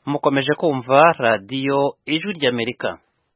mukomeje kumva radiyo ijwi ry'amerika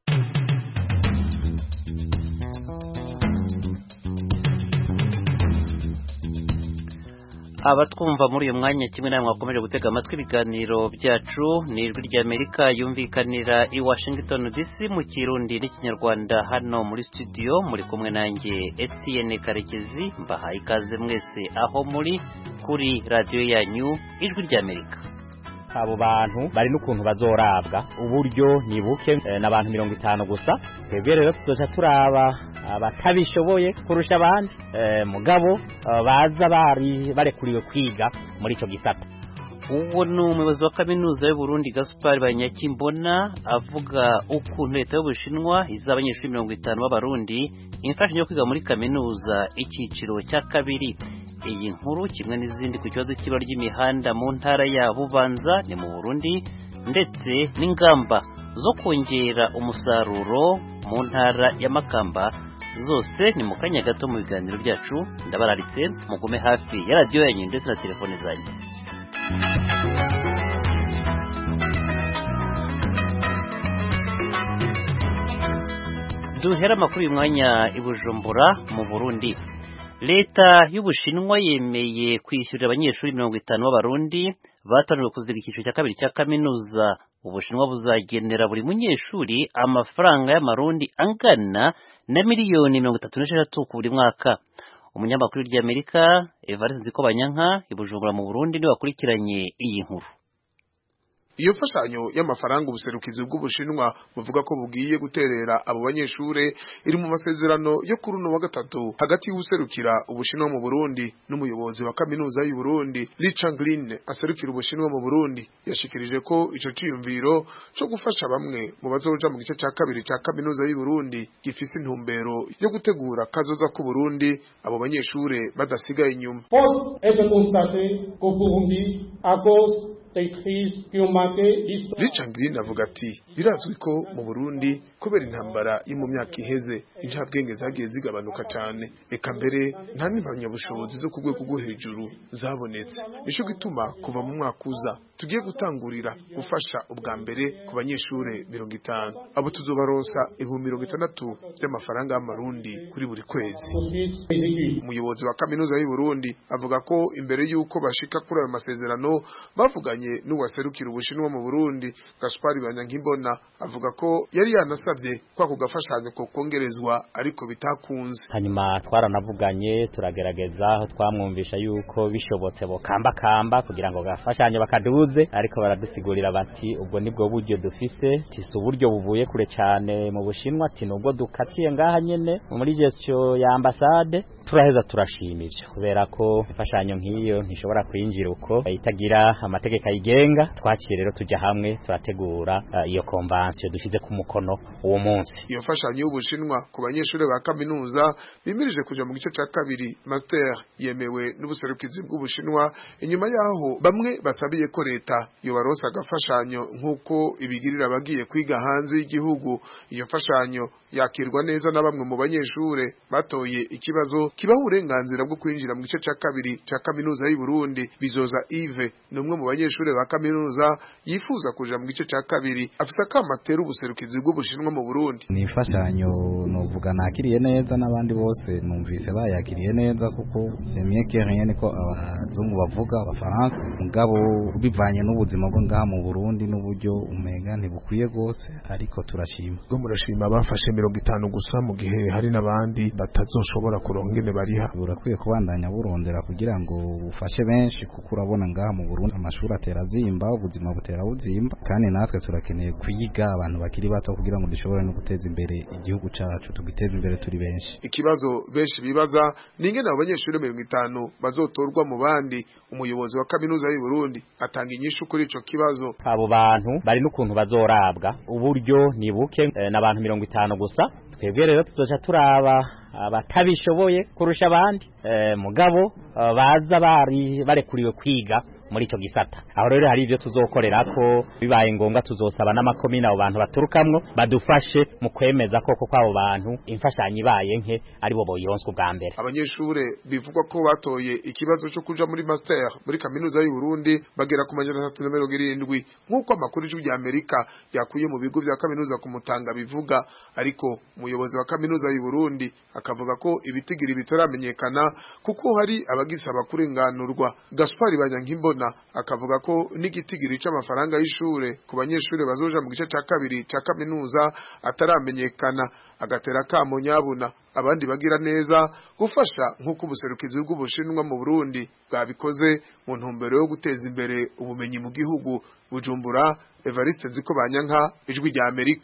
abatwumva muri uyu mwanya kimwe namwe mwakomeje gutega amatwi ibiganiro byacu ni ijwi ry'amerika yumvikanira i washington dc mu kirundi n'ikinyarwanda hano muri studio muri kumwe nanjye etienne karekezi mbahaye ikaze mwese aho muri kuri radiyo yanyu ijwi ry'amerika abo bantu bari n'ukuntu bazorabwa uburyo ni buke n'abantu mirongo itanu gusa twebwe rero tuzoca turaba abatabishoboye kurusha abandi mugabo baza bari barekuriwe kwiga muri icyo gisata uwo ni umuyobozi wa kaminuza y'uburundi gaspar banyakimbona avuga ukuntu leta y'ubushinwa iza abanyeshuri mirongo itanu b'abarundi imfashanyo yo kwiga muri kaminuza icyiciro cya kabiri iyi nkuru kimwe n'izindi ku kibazo cy'ibara ry'imihanda mu ntara ya bubanza ni mu burundi ndetse n'ingamba zo kongera umusaruro mu ntara ya makamba zose ni mu kanya gato mu biganiro byacu ndabararitse mugume hafi ya radiyo yanyu ndetse na telefone zanyu duhera amakuru uyu mwanya i bujumbura mu burundi leta y'ubushinwa yemeye kwishyurira abanyeshuri mirongo itanu b'abarundi batangiwe kuziga icyiciro cya kabiri cya kaminuza ubushinwa buzagenera buri munyeshuri amafaranga y'amarundi angana na miliyoni mirongo itatu n'esheshatu ku buri mwaka umunyamakuru ry'amerika evariste nzikobanyanka i bujumbura mu burundi niwe wakurikiranye iyi nkuru iyo mfashanyo y'amafaranga ubuserukizi bw'ubushinwa buvuga ko bugiye guterera abo banyeshure iri mu masezerano yo kuri uno wa gatatu hagati y'ubuserukira ubushinwa mu Burundi n'umuyobozi wa kaminuza y'u Burundi Richard Green aserukira ubushinwa mu Burundi yashikirije ko ico ciyumviro co gufasha bamwe mu bazoja mu gice ca kabiri ca kaminuza y'u Burundi gifise intumbero yo gutegura kazoza ku Burundi abo banyeshure badasigaye inyuma Force est de constater qu'au Burundi à cause Richard Green avuga ati birazwi ko mu Burundi kubera intambara yo mu myaka iheze incabwenge zagiye zigabanuka cyane eka mbere nta n'impamyabushobozi zo ku rwego rwo hejuru zabonetse nico gituma kuva mu mwaka uza tugiye gutangurira gufasha ubwa mbere ku banyeshure mirongo itanu abo tuzobaronsa ibihumbi mirongo itandatu by'amafaranga y'amarundi kuri buri kwezi umuyobozi wa kaminuza y'u Burundi avuga ko imbere y'uko bashika kuri ayo masezerano bavuganye n'uwaserukira ubushinwa mu Burundi Gaspar Banyankimbona avuga ko yari yanasabye kwa ku gafashanyo ko kongerezwa ariko bitakunze hanyuma twaranavuganye turagerageza aho twamwumvisha yuko bishobotse bokamba kamba kugira ngo gafashanyo bakaduze ariko baradusigurira bati ubwo nibwo buryo dufise tisi uburyo buvuye kure cyane mu bushinwa ati nubwo dukatiye ngaha nyene muri gestion ya ambasade turaheza turashimije kubera ko imfashanyo nk'iyo ntishobora kwinjira uko itagira amategeko ayigenga twaciye rero tujya hamwe turategura uh, iyo konvansiyo dushyize ku mukono uwo munsi iyo mfashanyo y'ubushinwa ku banyeshuri ba kaminuza bimirije kuja mu gice ca kabiri master yemewe n'ubuserukizi bw'ubushinwa inyuma yaho bamwe basabiye ko leta yobaronsa agafashanyo nk'uko ibigirira abagiye kwiga hanze y'igihugu iyo mfashanyo yakirwa neza na bamwe mu banyeshure batoye ikibazo kibaho uburenganzira bwo kwinjira mu gice ca kabiri ca kaminuza y'u Burundi bizoza Yves ni umwe mu banyeshure ba kaminuza yifuza kuja mu gice ca kabiri afise akamatera ubuserukizi bw'ubushinwa mu Burundi ni imfashanyo novuga nakiriye neza n'abandi bose numvise bayakiriye neza kuko c'est mieux que rien niko abazungu bavuga abafaransa mugabo bivanye n'ubuzima bwo ngaha mu Burundi n'uburyo umenga ntibukwiye gose ariko turashima bwo murashima bafashe mirongo itanu gusa mu gihe hari n'abandi batazoshobora kuronka ingene bariha burakwiye kubandanya burondera kugira ngo bufashe benshi kuko urabona ngaha mu Burundi amashuri atera azimba ubuzima butera buzimba kandi natwe turakeneye kwiga abantu bakiri bato kugira ngo dushobore no guteza imbere igihugu cacu tugiteze imbere turi benshi ikibazo benshi bibaza ni ingene abo banyeshuri mirongo itanu bazotorwa mu bandi umuyobozi wa kaminuza y'u Burundi atanga inyishu kuri ico kibazo abo bantu bari n'ukuntu bazorabwa uburyo ni buke n'abantu mirongo itanu gusa twebwe rero tuzoca turaba abatabishoboye kurusha abandi mugabo baza bari barekuriwe kwiga muri ico gisata aho rero hari ivyo tuzokorerako bibaye ngombwa tuzosaba n'amakomine abo bantu baturukamwo badufashe mu kwemeza koko kw'abo bantu imfashanyo ibaye nke aribo boyironswa ubwa mbere abanyeshure bivugwa ko batoye ikibazo cyo kuja muri master muri kaminuza y'u Burundi bagera ku majana atatu na mirongo irindwi nk'uko amakuru y'ijwi rya Amerika yakuye mu bigo vya kaminuza ku Mutanga bivuga ariko umuyobozi wa kaminuza y'u Burundi akavuga ko ibitigiri bitaramenyekana kuko hari abagisaba kurenganurwa Gaspard Banyankimbona akavuga ko n'igitigiri c'amafaranga y'ishure ku banyeshure bazoja mu gice ca kabiri ca kaminuza ataramenyekana agatera kamo nyabuna abandi bagira neza gufasha nk'uko ubuserukizi bw'ubushinwa mu Burundi bwabikoze mu ntumbero yo guteza imbere ubumenyi mu gihugu Bujumbura Evariste Nziko Banyanka ijwi rya Amerika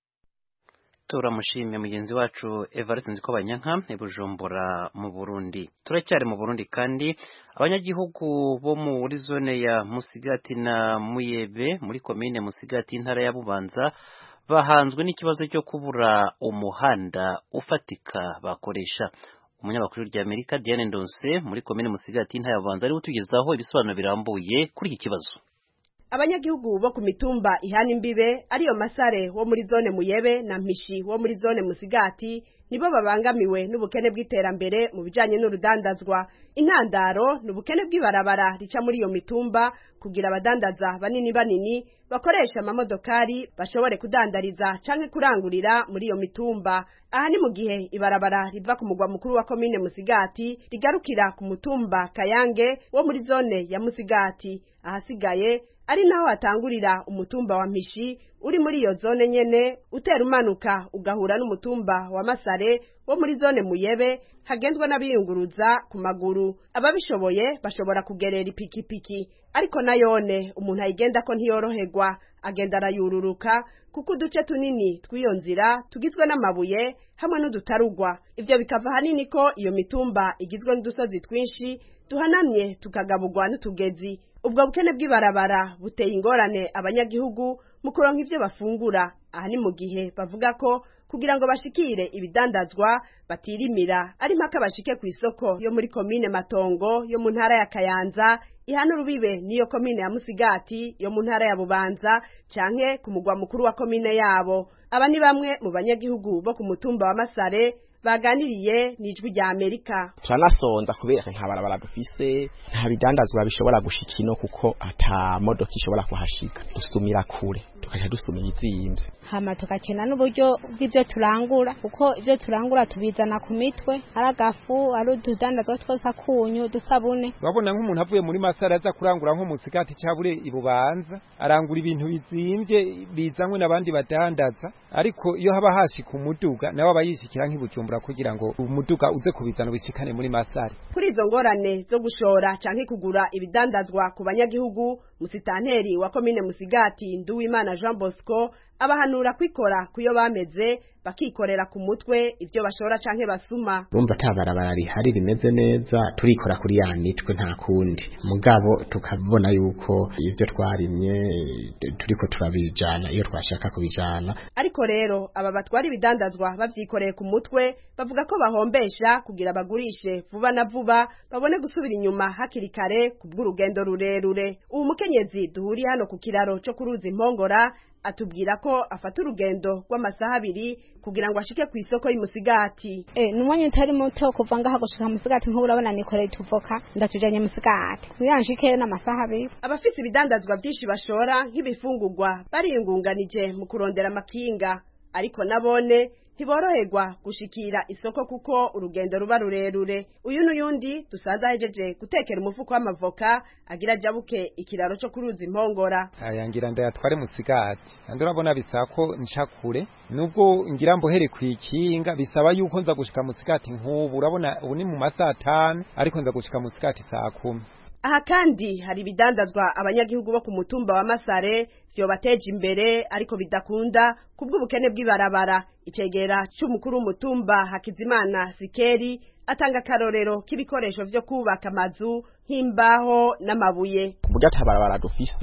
turamushimye mugenzi wacu Evariste Nziko Banyanka i Bujumbura mu Burundi turacyari mu Burundi kandi abanyagihugu bo muri zone ya Musigati na Muyebe muri komine Musigati intara ya Bubanza bahanzwe n'ikibazo cyo kubura umuhanda ufatika bakoresha umunyamakuru rya Amerika Diane Ndonse muri komine Musigati intara ya Bubanza ari utugezaho ibisobanuro birambuye kuri iki kibazo abanyagihugu bo ku mitumba ihana imbibe ariyo masare wo muri zone muyebe na mpishi wo muri zone musigati nibo babangamiwe n'ubukene bw'iterambere mu bijanye n'urudandazwa intandaro ni ubukene bw'ibarabara rica muri iyo mitumba kugira abadandaza banini banini bakoresha amamodokari bashobore kudandariza canke kurangurira muri iyo mitumba aha ni mu gihe ibarabara riva ku mugwa mukuru wa komine musigati rigarukira ku mutumba kayange wo muri zone ya musigati ahasigaye ari naho hatangurira umutumba wa mpishi uri muri iyo zone nyene utera umanuka ugahura n'umutumba wa masare wo muri zone muyebe hagendwa n'abiyunguruza ku maguru ababishoboye bashobora kugerera ipikipiki ariko nayone umuntu ayigenda ko ntiyoroherwa agenda arayururuka kuko uduce tunini tw'iyo nzira tugizwe n'amabuye hamwe n'udutarugwa ivyo bikava hanini ko iyo mitumba igizwe n'udusozi twinshi duhanamye tukagaburwa n'utugezi ubwo bukene bw'ibarabara buteye ingorane abanyagihugu mu kuronka ivyo bafungura aha ni mu gihe bavuga ko kugira ngo bashikire ibidandazwa batirimira ari mpaka bashike ku isoko yo muri komine matongo yo mu ntara ya kayanza ihana urubibe niyo komine ya musigati yo mu ntara ya bubanza canke ku mugwa mukuru wa komine yabo aba ni bamwe mu banyagihugu bo ku mutumba wa masare baganiriye n'ijwi rya Amerika turanasonza kubera nta barabara dufise nta bidandazwa bishobora gushika ino kuko ata modoka ishobora kuhashika dusumira kure tukaja dusumira izimvye hama tugakena n'uburyo bw'ivyo turangura kuko ivyo turangura tubizana ku mitwe ari agafu ari ududandazwa twose akunyu dusabune urabona nk'umuntu avuye muri masara aza kurangura nko mu sigati cabure ibubanza arangura ibintu bizimvye bizanywe n'abandi badandaza ariko iyo haba hashika umuduga nawe aba yishikira nk'ibujumbura kugira ngo umuduga uze kubizana ubishikane muri masari kuri izo ngorane zo gushora canke kugura ibidandazwa ku banyagihugu musitanteri wa komine musigati nduwimana jean bosco abahanura kwikora kuyo bameze bakikorera ku mutwe ivyo bashora canke basuma urumva ata barabara rihari rimeze neza turikora kuri ya nitwe nta kundi mugabo tukabona yuko ivyo twarimye turiko turabijana iyo twashaka kubijana ariko rero aba batwara ibidandazwa bavyikoreye ku mutwe bavuga ko bahombesha kugira bagurishe vuba na vuba babone gusubira inyuma hakiri kare kubw'urugendo rurerure uwo mukenyezi duhuriye hano ku kiraro co kuruza impongora atubwira ko afata urugendo rw'amasaha abiri kugira ngo ashike ku isoko y'umusigati eh numwanya utari muto kuva ngaha gushika musigati nk'ubu urabona nikoreye tuvoka ndatujanye musigati kugira nshikeyo n'amasaha abiri abafise ibidandazwa byinshi bashora nk'ibifungurwa bariyungunganije mu kurondera amakinga ariko nabone ntiboroherwa gushikira isoko kuko urugendo ruba rurerure uyu n'uyundi dusanze ahejeje gutekera umufuko w'amavoka agira jabuke ikiraro co kuruza impongora ayangira ndayatware musigati kandi urabona bisaba ko nca kure nubwo ngira mbohere kwikinga bisaba yuko nza gushika musigati nk'ubu urabona ubu ni mu masaha atanu ariko nza gushika musigati saa kumi aha kandi hari ibidandazwa abanyagihugu bo ku mutumba wa masare vyobateje imbere ariko bidakunda kubw'ubukene bw'ibarabara icegera c'umukuru w'umutumba hakizimana sikeri atanga akarorero k'ibikoresho vyo kubaka amazu nk'imbaho n'amabuye kuburyo ata barabara dufise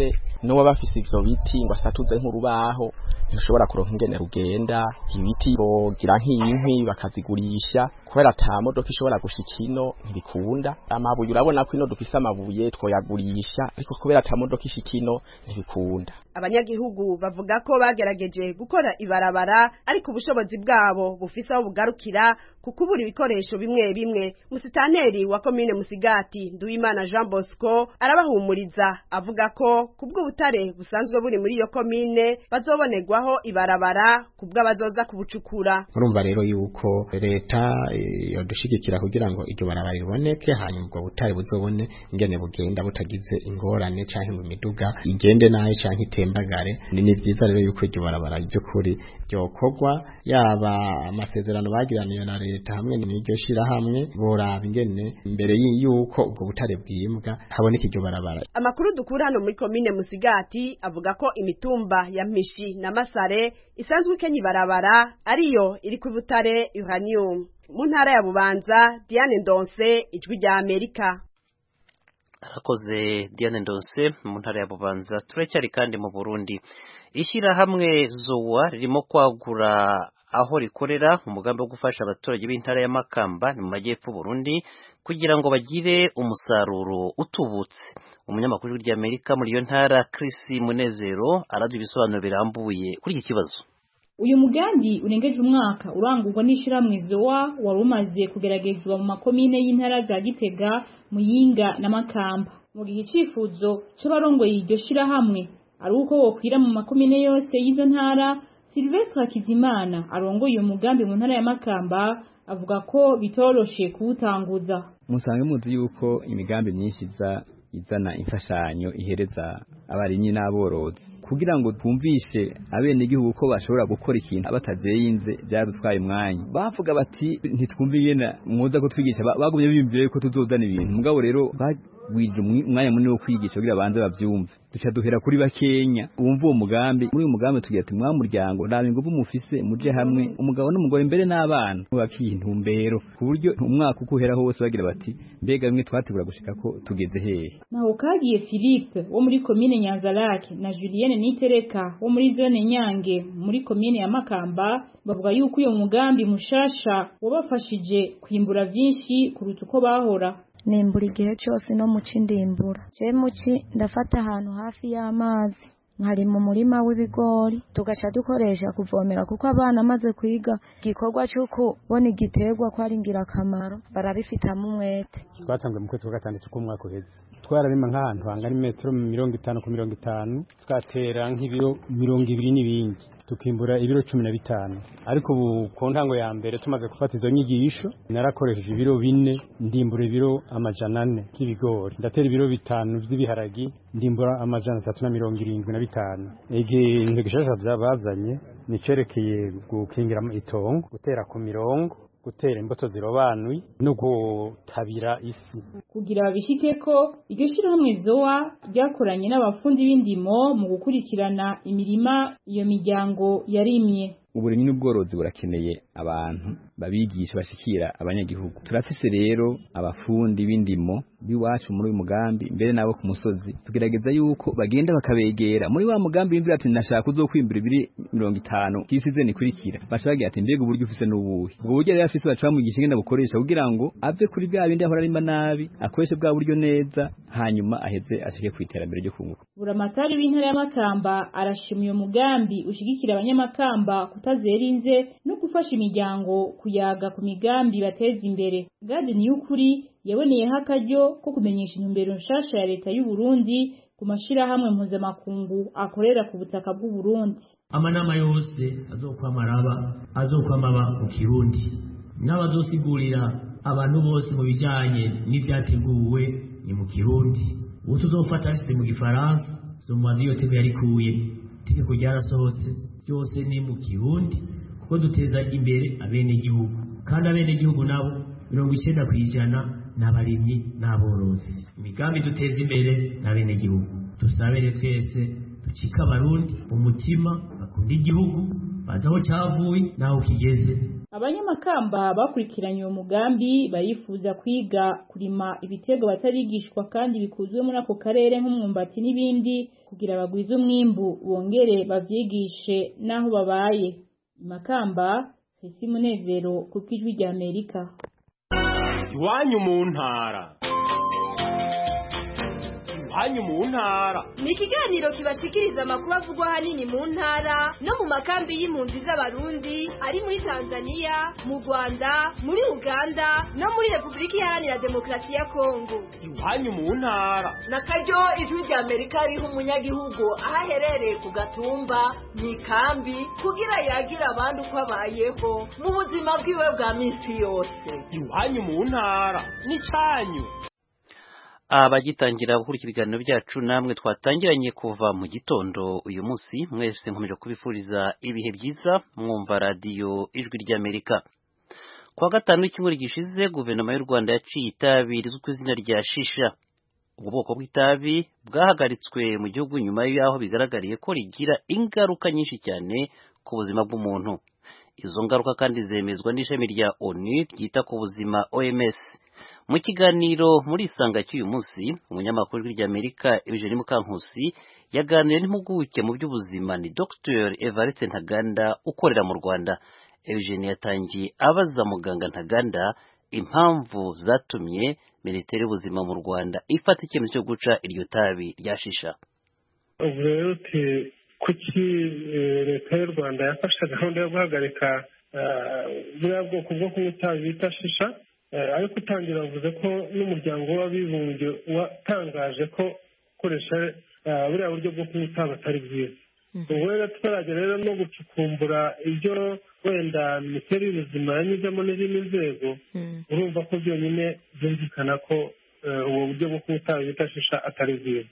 n'uwo bafise ivyo biti ngo asatuze nk'urubaho ntushobora kuronka ingene rugenda ibiti bogira nk'inkwi bakazigurisha kubera ata modoka ishobora gushika ino ntibikunda amabuye urabona ko ino dufise amabuye twoyagurisha ariko kubera ata modoka ishika ino ntibikunda abanyagihugu bavuga ko bagerageje gukora ibarabara ariko ubushobozi bwabo bufise aho bugarukira ku kubura ibikoresho bimwe bimwe musitaneri wa komine musigati nduwimana jean bosco arabahumuriza avuga ko kubwo butare busanzwe buri muri iyo komine bazobonerwaho ibarabara kubwo abazoza kubucukura murumva rero yuko leta yodushigikira kugira ngo iryo barabara riboneke hanyuma ubwo butare buzobone ingene bugenda butagize ingorane canke ngo imiduga igende nayo canke itembagare ni ni vyiza rero yuko iryo barabara ry'ukuri ryokorwa yaba amasezerano bagiraniye na leta hamwe n'iryo shirahamwe boraba ingene mbere y'uko ubwo butare bwimbwa haboneka iryo barabara amakuru dukura hano muri komine musigati avuga ko imitumba ya mpishi na masare isanzwe ikenya ibarabara ariyo iri ku butare uranium mu ntara ya bubanza diane ndonse ijwi rya amerika arakoze diane ndonse mu ntara ya bubanza turacyari kandi mu burundi ishyirahamwe zuwa ririmo kwagura aho rikorera umugambi wo gufasha abaturage b'intara ya makamba ni mu majyepfo burundi kugira ngo bagire umusaruro utubutse umunyamakuru w'iryamerika muri iyo ntara Chris munezero araduha ibisobanuro birambuye kuri iki kibazo uyu mugambi urengeje umwaka urangurwa n'ishyirahamwe zowa wari umaze kugeragezwa mu makomine y'intara za gitega muyinga na makamba mu gihe icyifuzo cy'abarongoye iryo shyirahamwe ari uko wokwira mu makomine yose y'izo ntara Sylvestre Hakizimana arongoye uyu mugambi mu ntara ya Makamba avuga ko bitoroshe kuwutanguza musange muzi yuko imigambi myinshi iza izana imfashanyo ihereza abarimyi n'aborozi kugira ngo twumvishe abenegihugu ko bashobora gukora ikintu batazeyinze byadutwaye umwanya bavuga bati ntitwumve ingene mwoza ko twigisha bagumye biyumvira yuko tuzozana ibintu mugabo rero bagwije umwanya munini wo kwigisha kugira banze bavyumve duca duhera kuri bakenya wumva uwo mugambi muri uyu mugambi tugira ati mwa muryango nta ingufu mufise muje hamwe umugabo n'umugore mbere n'abana bakiye intumbero ku buryo umwaka uko uhera hose bagira bati mbega bimwe twategura gushika ko tugeze hehe naho kagiye Philippe wo muri komine Nyanzarake na Julienne Nitereka wo muri zone Nyange muri komine ya Makamba bavuga yuko uyo mugambi mushasha wabafashije kwimbura vyinshi kuruta uko bahora nimbura igihe cyose no muci ndimbura je muci ndafata ahantu hafi y'amazi nkari mu murima w'ibigori tugaca dukoresha kuvomera kuko abana amaze kwiga igikorwa cyo kubona igiterwa ko ari ingirakamaro barabifitamo umwete twatanzwe mu kwezi kwa gatandatu k'umwaka uheze twararima nk'ahantu hangana imetero mirongo itanu ku mirongo itanu twatera nk'ibiro mirongo ibiri n'ibindi tukimbura ibiro cumi na bitanu ariko ubu ku ntango ya mbere tumaze gufata izo nyigisho narakoresheje ibiro bine ndimbura ibiro amajana ane by'ibigori ndatera ibiro bitanu by'ibiharagi ndimbura amajana atatu na mirongo irindwi na bitanu igihe gishasha byabazanye nicerekeye gukingira itongo gutera ku mirongo gutera imbuto zirobanuye no gutabira isi kugira babishike ko iryo shyirahamwe zowa ryakoranye n'abafundi b'indimo mu gukurikirana imirima iyo miryango yarimye uburimyi n'ubworozi burakeneye abantu babigisha bashikira abanyagihugu turafise rero abafundi b'indimo biwacu muri uyu mugambi mbere nabo ku musozi tugerageza yuko bagenda bakabegera muri wa mugambi w'imvira ati nashaka uzokwimbura ibiri mirongo itanu kisize nikurikira bashagira ati mbega uburyo ufise n'ubuhe ubwo buryo rero afise baca bamugisha ingene bukoresha kugira ngo ave kuri bwa bindi ahora arima nabi akoreshe bwa buryo neza hanyuma aheze ashike ku iterambere ryo kunguka buramatari w'intara y'amakamba arashima uyo mugambi ushigikira abanyamakamba kutazerinze no gufasha imiryango kuyaga ku migambi bateza imbere gadi niyukuri yaboneyeho akaryo ko kumenyesha intumbero nshasha ya leta y'u Burundi ku mashirahamwe mpuzamakungu akorera ku butaka bw'u Burundi amanama yose azokwama araba azokwama aba mu kirundi n'abazosigurira abantu bose mu bijanye n'ivyateguwe ni mu kirundi uwo tuzofata afise mu gifaransa zomubaza iyo teko yarikuye itegeko ryarasohotse byose ni mu kirundi kuko duteza imbere abenegihugu kandi abenegihugu nabo mirongo icenda ku ijana n'abarimyi n'aborozi imigambi duteza imbere n'abenegihugu dusabere twese ducika abarundi umutima bakunda igihugu bazi aho cyavuye n'aho kigeze abanyamakamba bakurikiranye uwo mugambi barifuza kwiga kurima ibiterwa batarigishwa kandi bikuzwe muri ako karere nk'umwumbati n'ibindi kugira bagwize umwimbu bongere bavyigishe n'aho babaye makamba Fesi Munezero ku kijwi rya Amerika iwanyu mu ntara iwanyu mu ntara ni ikiganiro kibashikiriza amakuru avugwa ahanini mu ntara no mu makambi y'impunzi z'abarundi ari muri tanzania mu rwanda muri uganda no muri repubulika iharanira demokarasi ya kongo iwanyu mu ntara na karyo ijwi rya amerika riha umunyagihugu aho aherereye ku gatumba mu ikambi kugira yagire abandi uko abayeho mu buzima bwiwe bwa minsi yose iwanyu mu ntara ni cyanyu abagitangira gukurikira ibiganiro byacu namwe twatangiranye kuva mu gitondo uyu munsi mwese nkomeje kubifuriza ibihe byiza mwumva radiyo ijwi ry'amerika kuwa gatanu w'icyumweru gishize guverinoma y'u rwanda yaciye itabi rizwi ku izina rya shisha ubu bwoko bw'itabi bwahagaritswe mu gihugu nyuma y'aho bigaragariye ko rigira ingaruka nyinshi cyane ku buzima bw'umuntu izo ngaruka kandi zemezwa n'ishami rya onu ryita ku buzima oms mu kiganiro muri isanga cy'uyu munsi umunyamakuru w'ijwi ry'amerika eugene mukankusi yaganiriye n'impuguke mu by'ubuzima ni dr evariste ntaganda ukorera mu rwanda eugene yatangiye abaza muganga ntaganda impamvu zatumye minisiteri y'ubuzima mu rwanda ifata icyemezo cyo guca iryo tabi rya shisha ubu rero kuki leta y'u rwanda yafashe gahunda yo guhagarika buriya bwoko bwo kunywa itabi bita shisha ariko utangira avuze ko n'umuryango w'abibumbye watangaje ko gukoresha buriya buryo bwo kunywa itabi atari bwiza ubwo rero tutaragera rero no gucukumbura ibyo wenda minisiteri y'ubuzima yanyuzemo n'izindi nzego urumva ko byonyine byumvikana ko ubu buryo bwo kunywa itabi bita shisha atari bwiza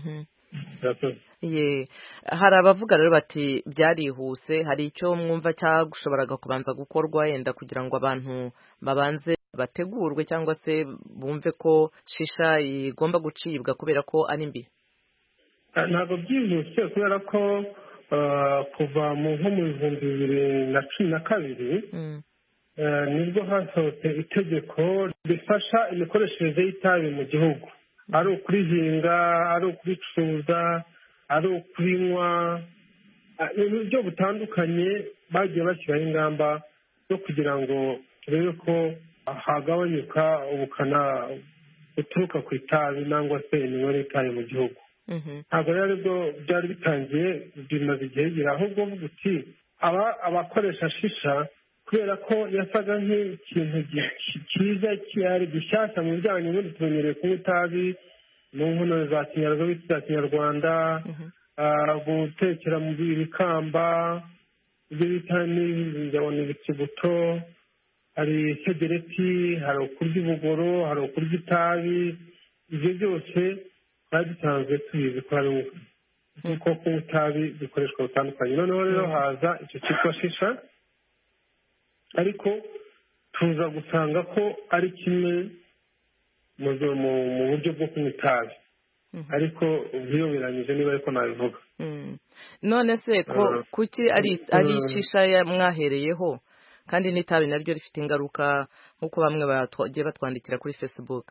ye hari abavuga rero bati byarihuse hari icyo mwumva cyagushoboraga kubanza gukorwa yenda kugira ngo abantu babanze bategurwe cyangwa se bumve ko shisha igomba gucibwa kubera ko ari mbi ntabwo byihuse kubera ko kuva mu nko mu bihumbi bibiri na cumi na kabiri nibwo hasohotse itegeko rifasha imikoreshereze y'itabi mu gihugu ari ukurihinga ari ukuricuruza ari ukurinywa mu buryo butandukanye bagiye bashyiraho ingamba zo kugira ngo turebe ko hagabanyuka ubukana buturuka ku itabi cyangwa se iminywere y'itabi mu gihugu ntabwo rero aribwo byari bitangiye bimaze igihe gira ahubwo uvuga uti abakoresha shisha kubera ko yasaga nk'ikintu cyiza cyari gishyashya mu bijyanye n'ubundi tumenyereye kunywa itabi mu nkono za kinyarwanda za kinyarwanda gutekera mu bikamba ibyo bita n'ibijyabona ibikibuto hari segereti hari ukurya ubugoro hari ukurya itabi ibyo byose twari dusanzwe tubizi ko hari kuko kunywa itabi bikoreshwa bitandukanye noneho rero haza icyo cyitwa shisha ariko tuza gusanga ko ari kimwe mu buryo bwo kunywa itabi ariko bwiyoberanyije niba ariko nabivuga none se ko kuki ari ishisha mwahereyeho kandi n'itabi naryo rifite ingaruka nk'uko bamwe bagiye batwandikira kuri facebook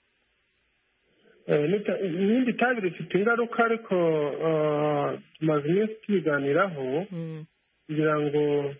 irindi tabi rifite ingaruka ariko tumaze iminsi tubiganiraho kugira ngo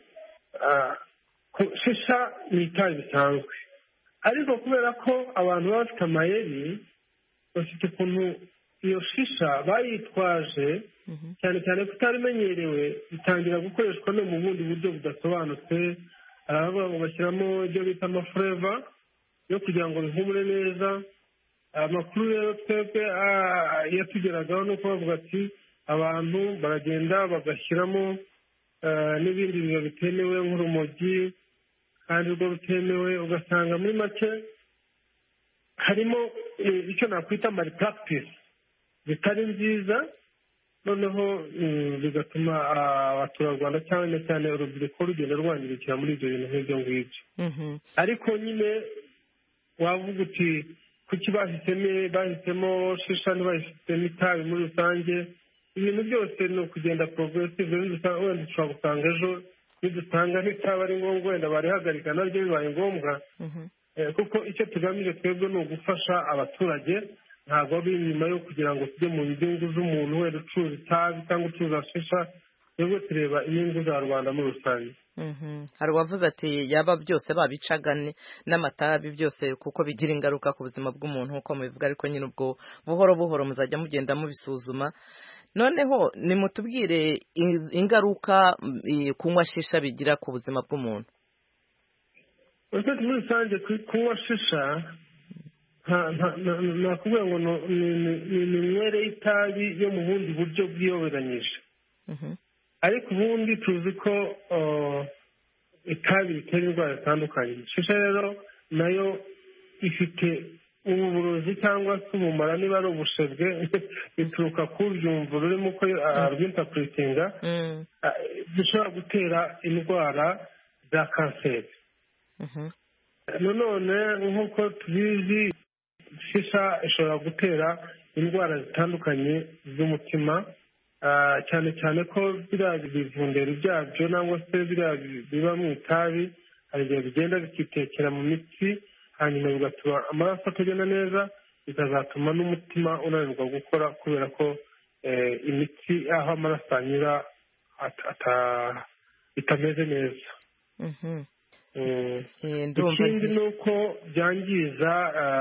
shisha ni itabi bisanzwe ariko kubera ko abantu baba bafite amayeri bafite ukuntu iyo shisha bayitwaje cyane cyane ko itarimenyerewe itangira gukoreshwa no mu bundi buryo budasobanutse hari abavuga ngo bashyiramo ibyo bita amafureva yo kugira ngo bihumure neza amakuru rero twebwe yatugeragaho ni uko bavuga ati abantu baragenda bagashyiramo n'ibindi bintu bitemewe nk'urumogi kandi rwo rutemewe ugasanga muri make harimo icyo nakwita mari puragitisi zitari nziza noneho bigatuma abaturarwanda cyane cyane urubyiruko rugenda rwangirikira muri ibyo bintu nk'ibyo ngibyo ariko nyine wavuga uti kuki bahisemo bahisemo shisha ntibahisemo itabi muri rusange ibintu byose ni ukugenda poroguresive wenda ushobora gusanga ejo nidusanga nk'itaba ari ngombwa wenda barihagarika naryo bibaye ngombwa kuko icyo tugamije twebwe ni ugufasha abaturage ntabwo ari inyuma yo kugira ngo tujye mu nyungu z'umuntu wenda ucuruza itabi cyangwa ucuruza shisha twebwe tureba inyungu za rubanda muri rusange hari uwavuze ati yaba byose babicaga n'amatabi byose kuko bigira ingaruka ku buzima bw'umuntu nk'uko mubivuga ariko nyine ubwo buhoro buhoro muzajya mugenda mubisuzuma noneho nimutubwire ingaruka kunywa shisha bigira ku buzima bw'umuntu muri rusange kunywa shisha nakubwira ngo ni iminywere y'itabi yo mu bundi buryo bwiyoberanyije ariko ubundi tuzi ko itabi ritera indwara zitandukanye shisha rero nayo ifite uburozi cyangwa se ubumara niba ari ubushebwe bituruka ku byumva rurimo uko arwintakuritinga zishobora gutera indwara za kanseri nanone nk'uko tubizi shisha ishobora gutera indwara zitandukanye z'umutima cyane cyane ko biriya bivundero byabyo cyangwa se biriya biba mu itabi hari igihe bigenda bikitekera mu mitsi hanyuma bigatuma amaraso atagenda neza bikazatuma n'umutima unanirwa gukora kubera ko imitsi aho amaraso anyura itameze neza ikindi ni uko byangiza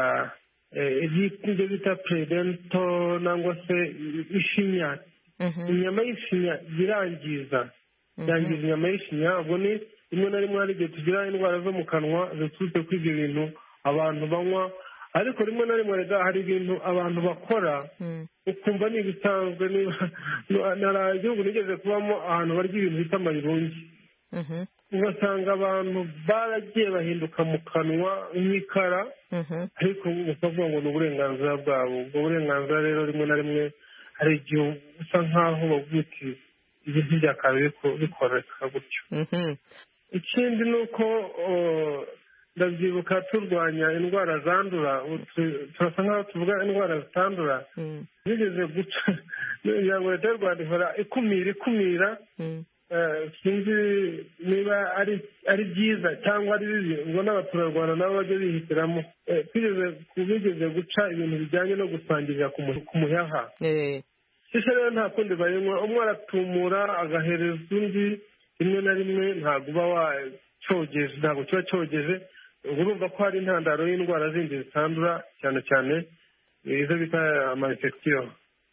ibyo bita peredento cyangwa se ishinya inyama y'ishinya irangiza yangiza inyama y'ishinya ubwo ni rimwe na rimwe hari igihe tugira indwara zo mu kanwa ziturutse kuri ibyo bintu abantu banywa ariko rimwe na rimwe rega hari ibintu abantu bakora ukumva ni ibisanzwe nta igihugu nigeze kubamo ahantu barya ibintu bita amayirungi ugasanga abantu baragiye bahinduka mu kanwa nk'ikara ariko bakavuga ngo ni uburenganzira bwabo ubwo burenganzira rero rimwe na rimwe hari igihe usa nk'aho bavuga uti ibintu byakabaye bikoreka gutyo ikindi ni uko ndabyibuka turwanya indwara zandura turasa nk'aho tuvuga indwara zitandura zigeze guca kugira ngo leta y'u rwanda ihora ikumira ikumira sinzi niba ari byiza cyangwa ari bibi ngo n'abaturarwanda nabo bajye bihitiramo bigeze guca ibintu bijyanye no gusangirira ku muyaha shisha rero nta kundi bayinywa umwe aratumura agahereza undi rimwe na rimwe ntabwo uba wacyogeje ntabwo kiba cyogeje urumva ko hari intandaro y'indwara zindi zitandura cyane cyane izo bita amayinfegisiyo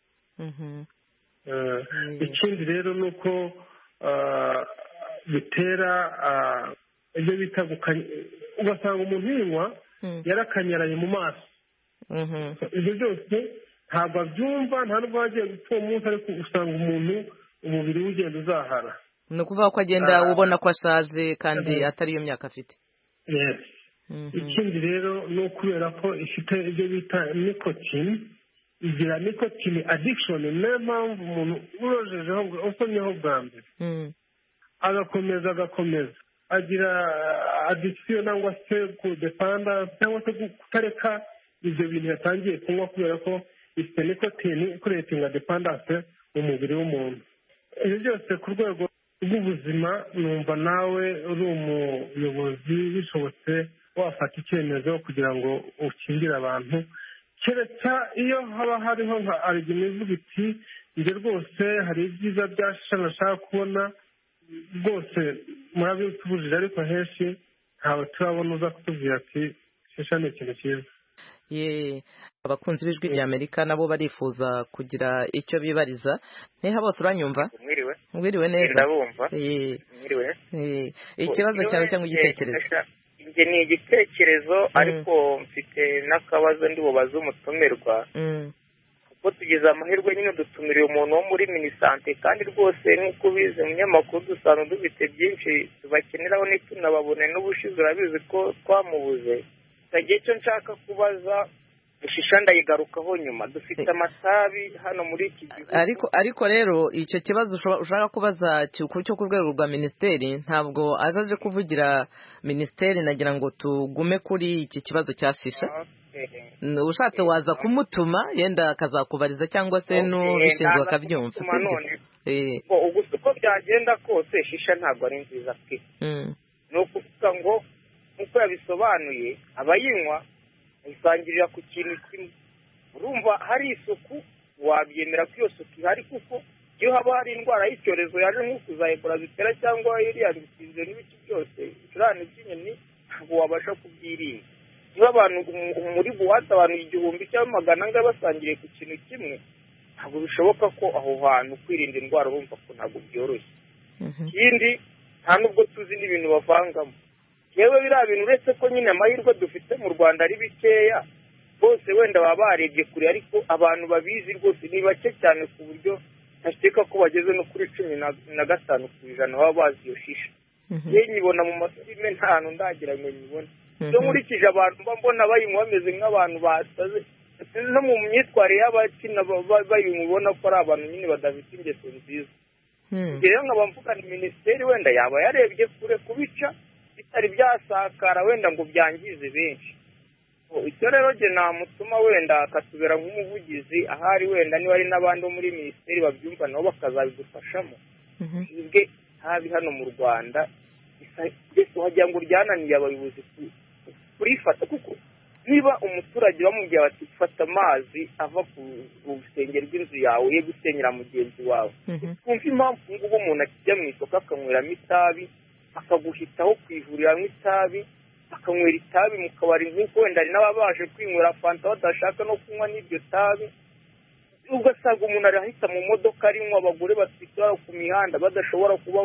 ikindi rero ni uko bitera ibyo bita ugasanga umuntu yinywa yarakanyaraye mu maso ibyo byose ntabwo abyumva nta nubwo wagiye gupfa uwo munsi ariko usanga umuntu umubiri we ugenda uzahara ni ukuvuga ko agenda ubona ko ashaje kandi atari iyo myaka afite ikindi rero ni ukubera ko ifite ibyo bita nikotini igira nikotini adikishoni niyo mpamvu umuntu urojejeho usomyeho bwa mbere agakomeza agakomeza agira adikisiyo cyangwa se kudepanda cyangwa se kutareka ibyo bintu yatangiye kunywa kubera ko ifite nikotini ikuretinga depandanse mu mubiri w'umuntu ibi byose ku rwego rw'ubuzima numva nawe uri umuyobozi bishobotse wafata icyemezo kugira ngo ukingire abantu kereka iyo haba hariho nka arigima ivuga iti njye rwose hari ibyiza bya shisha nashaka kubona rwose murabitubujije ariko henshi ntawe turabona uza kutubwira ati shisha ni ikintu cyiza ye abakunzi b'ijwi rya amerika nabo barifuza kugira icyo bibariza ntiha bose uranyumva mwiriwe mwiriwe neza ndabumva mwiriwe ikibazo cyawe cyangwa igitekerezo njye ni igitekerezo ariko mfite n'akabazo ndi bubaze umutumirwa kuko tugize amahirwe nyine dutumiriye umuntu wo muri minisante kandi rwose nk'uko ubizi mu nyamakuru dusanga dufite byinshi tubakeneraho ntitunababone n'ubushize urabizi ko twamubuze icyo icyo nshaka kubaza ishisha ndayigarukaho nyuma dufite amatabi hano muri iki gihugu ariko ariko rero icyo kibazo ushaka kubaza cyo ku rwego rwa minisiteri ntabwo aje aje kuvugira minisiteri nagira ngo tugume kuri iki kibazo cya shisha ushatse waza kumutuma yenda akazakubariza cyangwa se n'ubishinzwe akabyumva gusa uko byagenda kose shisha ntabwo ari nziza pe ni ukuvuga ngo nk'uko yabisobanuye abayinywa bayisangirira ku kintu kimwe urumva hari isuku wabyemera ko iyo suku ihari kuko iyo haba hari indwara y'icyorezo yaje nk'uku za ebola zitera cyangwa iriya bisinziro n'ibiti byose ibicurane by'inyoni ntabwo wabasha kubyirinda niba abantu muri buwate abantu igihumbi cyangwa magana ane basangiriye ku kintu kimwe ntabwo bishoboka ko aho hantu kwirinda indwara urumva ko ntabwo byoroshye ikindi nta nubwo tuzi n'ibintu bavangamo yewe biriya bintu uretse ko nyine amahirwe dufite mu rwanda ari bikeya bose wenda baba barebye kure ariko abantu babizi rwose ni bake cyane ku buryo ntakeka ko bageze no kuri cumi na gatanu ku ijana baba bazi iyo shisha ye nyibona mu mafilime nta hantu ndagira ngo nyibone iyo nkurikije abantu mba mbona bayinywa bameze nk'abantu basaze no mu myitwarire y'abakina bayinywa ubona ko ari abantu nyine badafite ingeso nziza rero nkaba mvuga ni minisiteri wenda yaba yarebye kure kubica bitari byasakara wenda ngo byangize benshi icyo rero jye namutuma wenda akatubera nk'umuvugizi ahari wenda niba hari n'abandi bo muri minisiteri babyumva nabo bakazabidufashamo twebwe habi hano mu rwanda mbese wagira ngo ryananiye abayobozi kurifata kuko niba umuturage bamubwira bati fata amazi ava ku rusengero rw'inzu yawe ye gusenyera mugenzi wawe twumva impamvu ngubu umuntu akijya mu isoko akanyweramo itabi akaguhitaho ku ivuriro anywa itabi akanywera itabi mu kabari nk'uko wenda hari n'ababaje kwinywera fanta badashaka no kunywa n'iryo tabi ugasanga umuntu arahita mu modoka arinywa abagore batwite ku mihanda badashobora kuba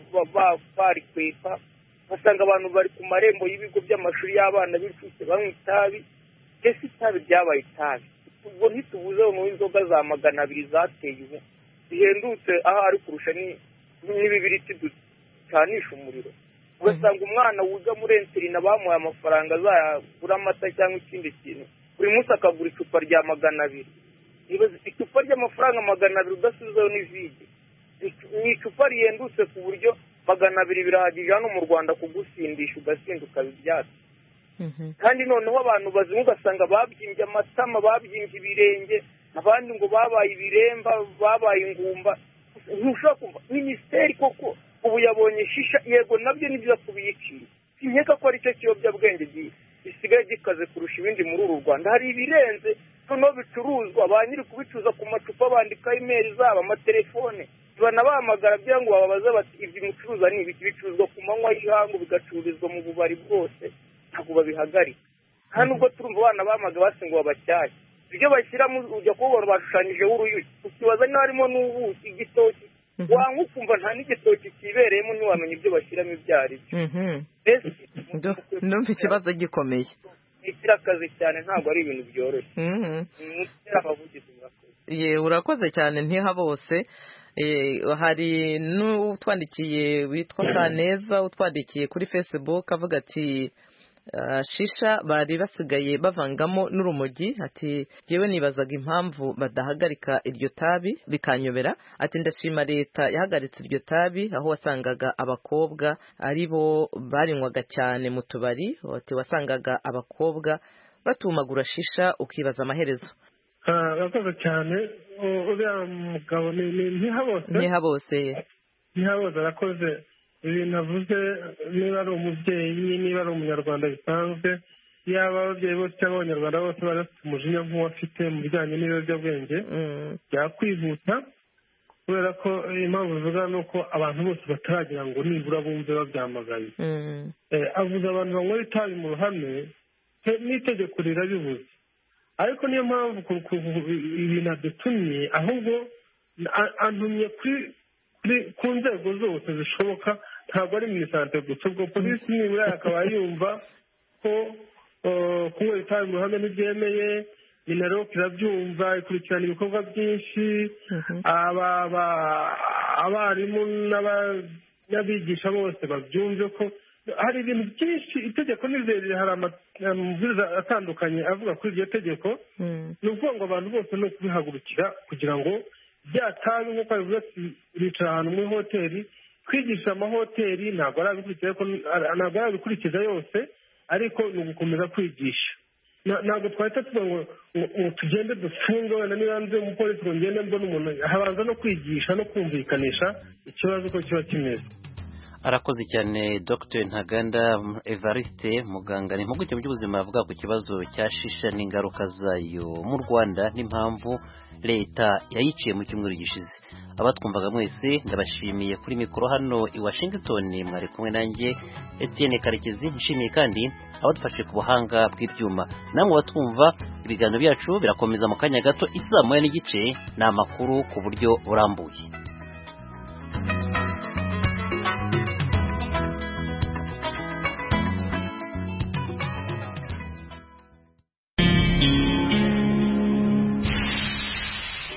barikwepa ugasanga abantu bari ku marembo y'ibigo by'amashuri y'abana b'incuke banywa itabi mbese itabi ryabaye itabi ubwo ntitubuze noneho inzoga za magana abiri zateye ubu zihendutse aho ari kurusha n'ibibiriti ducanisha umuriro ugasanga umwana wiga muri enterina bamuhaye amafaranga azagura amata cyangwa ikindi kintu buri munsi akagura icupa rya magana abiri icupa ry'amafaranga magana abiri udasizeho n'ivide ni icupa rihendutse ku buryo magana abiri birahagije hano mu rwanda kugusindisha ugasinda ukaba ibyatsi kandi noneho abantu bazinywa ugasanga babyimbye amatama babyimbye ibirenge abandi ngo babaye ibiremba babaye ingumba ntushobora kumva minisiteri koko ubu yabonye shisha yego nabyo ni byiza kubiyicira sinkeka ko aricyo kiyobyabwenge gisigaye gikaze kurusha ibindi muri uru rwanda hari ibirenze noneho bicuruzwa ba nyiri kubicuruza ku macupa bandikaho imeri zabo amatelefone banabahamagara kugira ngo bababaze bati ibyo mucuruza ni ibiki bicuruzwa ku manywa y'ihangu bigacururizwa mu bubari bwose ntabwo babihagarika nta nubwo turumva abana bamaga basi ngo babacyahe ibyo bashyiramo ujya kubona bashushanyijeho uruyuki ukibaza niba harimo n'ubuki igitoki wanywa ukumva nta n'igitoki kibereyemo ntiwamenya ibyo bashyiramo ibyo ari byo ndumva ikibazo gikomeye ni akazi cyane ntabwo ari ibintu byoroshye ye urakoze cyane ntiha bose hari n'utwandikiye witwa kaneza utwandikiye kuri facebook avuga ati shisha bari basigaye bavangamo n'urumogi ati yewe nibazaga impamvu badahagarika iryo tabi bikanyobera ati ndashima leta yahagaritse iryo tabi aho wasangaga abakobwa ari bo barinywaga cyane mu tubari ati wasangaga abakobwa batumagura shisha ukibaza amaherezo urakoze cyane uriya mugabo ni ntihabose ntihabose ntihabose arakoze ibintu avuze niba ari umubyeyi niba ari umunyarwanda bisanzwe yaba ababyeyi bose cyangwa abanyarwanda bose bari bafite umujinya nk'uwafite mu bijyanye n'ibiyobyabwenge byakwihuta kubera ko impamvu bivuga ni uko abantu bose bataragira ngo nibura bumve babyamagaye avuze abantu banywera itabi mu ruhame n'itegeko rirabibuze ariko niyo mpamvu ibintu adutumye ahubwo antumye ku nzego zose zishoboka ntabwo ari minisante gusa ubwo polisi nibura akaba yumva ko kunywera itabi mu ruhame ntibyemeye minaloc irabyumva ikurikirana ibikorwa byinshi abarimu n'abigisha bose babyumve ko hari ibintu byinshi itegeko ni rirerire hari amabwiriza atandukanye avuga kuri iryo tegeko ni ukuvuga ngo abantu bose ni ukubihagurukira kugira ngo bya tabi nk'uko bivuze ati bicara ahantu muri hoteli kwigisha amahoteli ntabwo arabikurikiza yose ariko ni ugukomeza kwigisha ntabwo twahita tuvuga ngo tugende dufunge wenda niba nze umupolisi ngo ngende mbona umuntu habanza no kwigisha no kumvikanisha ikibazo uko kiba kimeze arakoze cyane dr ntaganda evariste muganga ni impuguke mu by'ubuzima avuga ku kibazo cya shisha n'ingaruka zayo mu rwanda n'impamvu leta yayiciye mu cyumweru gishize abatwumvaga mwese ndabashimiye kuri mikoro hano i washington mwari kumwe nanjye etienne karekezi nshimiye kandi abadufashe ku buhanga bw'ibyuma namwe batwumva ibiganiro byacu birakomeza mu kanya gato isaa moya n'igice ni amakuru ku buryo burambuye